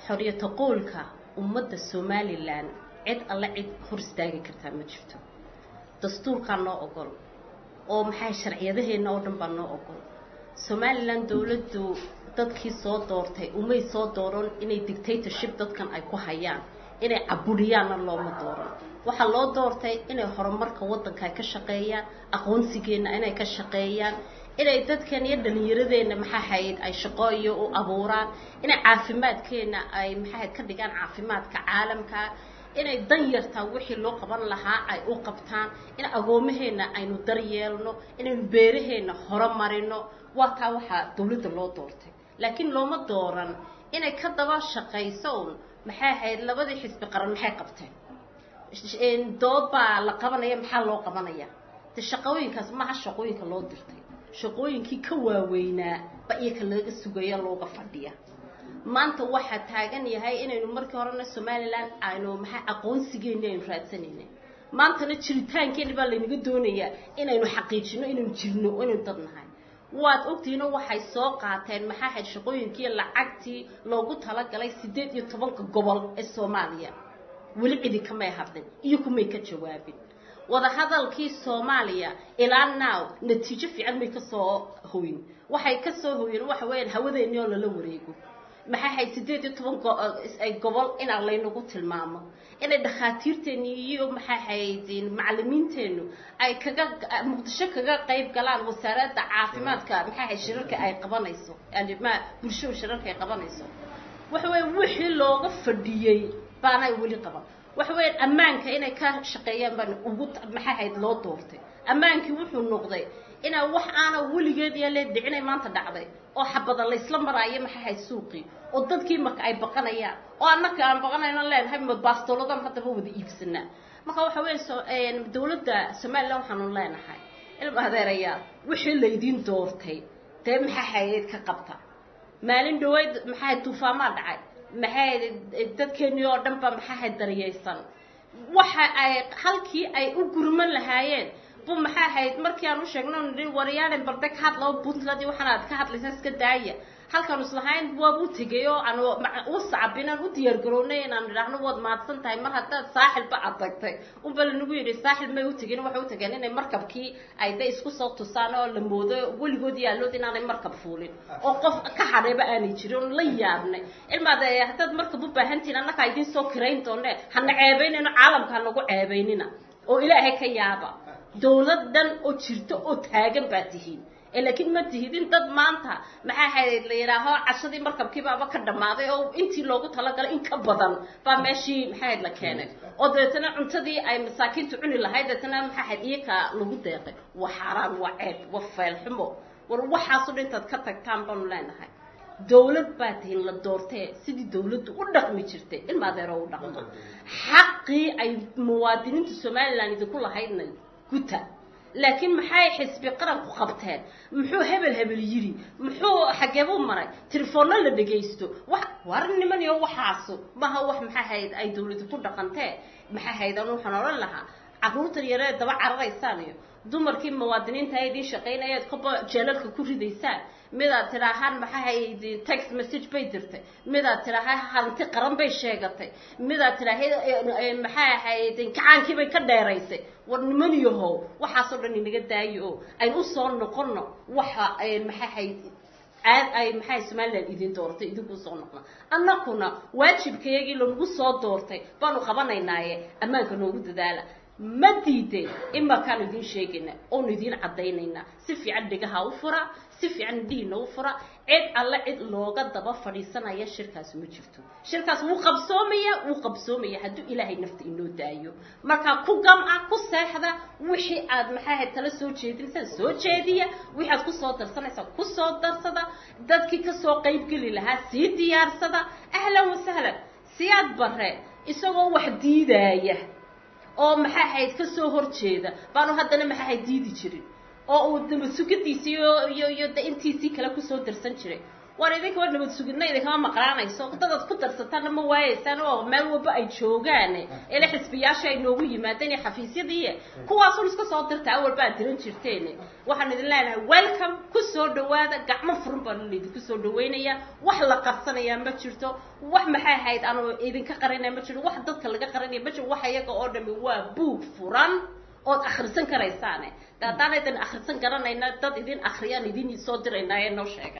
xoriyata qoolka ummadda somalilan cid alle cid hor istaagi kartaa ma jirto dastuurkaa noo ogol oo maxay sharciyadaheenna oo dhan baa noo ogol somalilan dowladdu dadkii soo doortay umay soo dooran inay dictatorship dadkan ay ku hayaan inay caburiyaanna looma dooran waxaa loo doortay inay horumarka waddanka ay ka shaqeeyaan aqoonsigeenna inay ka shaqeeyaan inay dadkan iyo dhalinyaradeenna maxaa hayd ay shaqo iyo u abuuraan inay caafimaadkeenna ay maxaa ka dhigaan caafimaadka caalamka inay dan yartaa wixii loo qaban lahaa ay u qabtaan in agoomaheenna aynu daryeelno inaynu beeraheenna horumarino waa taa waxaa dawladda loo doortay laakiin looma dooran inay ka daba shaqayso un maxay ahayd labadii xisbi qaran maxay qabteen dood baa la qabanaya maxaa loo qabanaya de shaqooyinkaas maha shaqooyinka loo dirtay shaqooyinkii ka waaweynaa ba iyaka laga sugaya looga fadhiya maanta waxaa taagan yahay inaynu markii horena somalilan aynu maxaa aqoonsigeeni aynu raadsanayna maantana jiritaankeeni baa laynaga doonayaa inaynu xaqiijino inaynu jirno inaynu dad nahay waad ogtihiino waxay soo qaateen maxaa ahayd shaqooyinkii lacagtii loogu talagalay siddeed iyo tobanka gobol ee soomaaliya weli cidi kamay hadlin iyo kumay ka jawaabin wadahadalkii soomaaliya ilaa now natiijo fiican may kasoo hoyin waxay kasoo hoyeen waxa weeyaan hawadeeni oo lala wareego maxay ahayd siddeed iyo toban gobol inaa laynagu tilmaamo inay dhakhaatiirteeni iyo maxay ahayd macalimiinteennu ay kaga muqdisho kaga qayb galaan wasaaradda caafimaadka maxay ahayd shirarka ay qabanayso yani ma bulshadu shirarka ay qabanayso waxa weeye wixii looga fadhiyey baanay weli qaban waxa weeyaan ammaanka inay ka shaqeeyaan baan ugu maxay ahayd loo doortay ammaankii wuxuu noqday inaa wax aana weligeed iyo lee dhicinay maanta dhacday oo xabada laysla maraayo maxay ahayd suuqii oo dadkii marka ay baqanayaan oo annaka aan baqanayno leenahay ma baastooladan haddaba wada iibsanaa marka waxa weeye dawladda somalilan waxaanu leenahay ilma adeerayaa wixii laydiin doortay dee maxay ahayd ka qabta maalin dhaweyd maxay ahayd duufaamaa dhacay maxay dadkeenii oo dhan ba maxay ahayd daryaysan waxa ay halkii ay u gurman lahaayeen bu maxay ahayd markii aan u sheegno nidhi waryaalen barde ka hadlao puntland iyo waxaan aad ka hadlaysa iska daaya halkaanu islahayn waabuu tegay oo aan u sacabin aan u diyaar garownay inaan idhaahno waad mahadsan tahay mar haddaad saaxilba aad tagtay unba lanagu yidhi saaxil may u tegin waxay u tageen inay markabkii ay de isku soo tusaan oo la moodo weligood yaallood inaanay markab fuulin oo qof ka hadhayba aanay jirin oon la yaabnay ilmaad haddaad markab u baahantihin annakaa idiin soo kirayn doone hana ceebaynayno caalamka hanagu ceebaynina oo ilaahay ka yaaba dawlad dhan oo jirto oo taagan baa tihiin laakiin ma tihidin dad maanta maxaa ahayd la yidhaaho cashadii markabkiibaaba ka dhammaaday oo intii loogu talagalay in ka badan baa meeshii maxaa ahayd la keenay oo dabeetana cuntadii ay masaakiintu cuni lahayd dabeetana maxaa ahayd iyaka lagu deeqay waa xaaraan waa ceeb waa feelxumo war waxaasoo dhan intaad ka tagtaan baanu leenahay dawlad baa tihiin la doortee sidii dawladdu u dhaqmi jirtay ilma adeero u dhaqmo xaqii ay muwaadiniinta somalilan idinku lahaydna guta laakiin maxay xisbi qaranku qabteen muxuu hebel hebel yidhi muxuu xageebuu maray telefoonna la dhegaysto wax war nimaniyo waxaasu maha wax maxaa hayd ay dawladu ku dhaqantee maxaa hayd anu waxaan odhan lahaa carruurtan yaree daba cararaysaan iyo dumarkii muwaadiniinta ay idiin shaqaynayaad koba jeelalka ku ridaysaan midaad tidhaahaan maxaa hayd text message bay dirtay midaad tidhaaha hanti qaran bay sheegatay midaad tidhaaha maxaa ahayd kacaankii bay ka dheeraysay war nimaniyahow waxaasoo dhan inaga daayo oo aynu usoo noqono waxa maxaa hayd aad ay maxay somalilan idin dooratay idinku soo noqna annakuna waajibkayagii lanagu soo doortay baanu qabanaynaaye ammaanka noogu dadaala ma diideen imarkaanu idiin sheegaynaa oonu idiin caddaynaynaa si fiican dhigaha u fura si fiican indhihiina u fura cid alle cid looga daba fadhiisanaya shirkaas ma jirto shirkaas wuu qabsoomaya wuu qabsoomaya hadduu ilaahay nafta inoo daayo markaa ku gamca ku seexda wixii aad maxaa ahayd tala soo jeedinaysaan soo jeediya wixii aad kusoo darsanaysaa kusoo darsada dadkii kasoo qaybgeli lahaa sii diyaarsada ahlan wasahlan siyaad bare isagoo wax diidaaya oo maxaa ahayd kasoo horjeeda baanu haddana maxaa ahayd diidi jirin oo uu daba sugadiisii iyo iyo iyo de intiisii kale kusoo darsan jiray war idinka war nabad sugidna idinkama maqlaanayso dadaad ku darsataanna ma waayeysaan oo meel walba ay joogaan ele xisbiyaasha ay noogu yimaadeen iyo xafiisyadii kuwaasun iska soo dirta awalba aad diran jirteen waxaan idin leenahay welcome ku soo dhawaada gacmo furan baan idinku soo dhaweynaya wax la qarsanayaa ma jirto wax maxay ahayd aanu idinka qarinaya ma jirto wax dadka laga qarinaya ma jirto wax iyaga oo dhami waa buug furan ood akhrisan karaysaane de haddaan idin akhrisan garanayna dad idin akhriyaan idin soo diraynaa ee noo sheega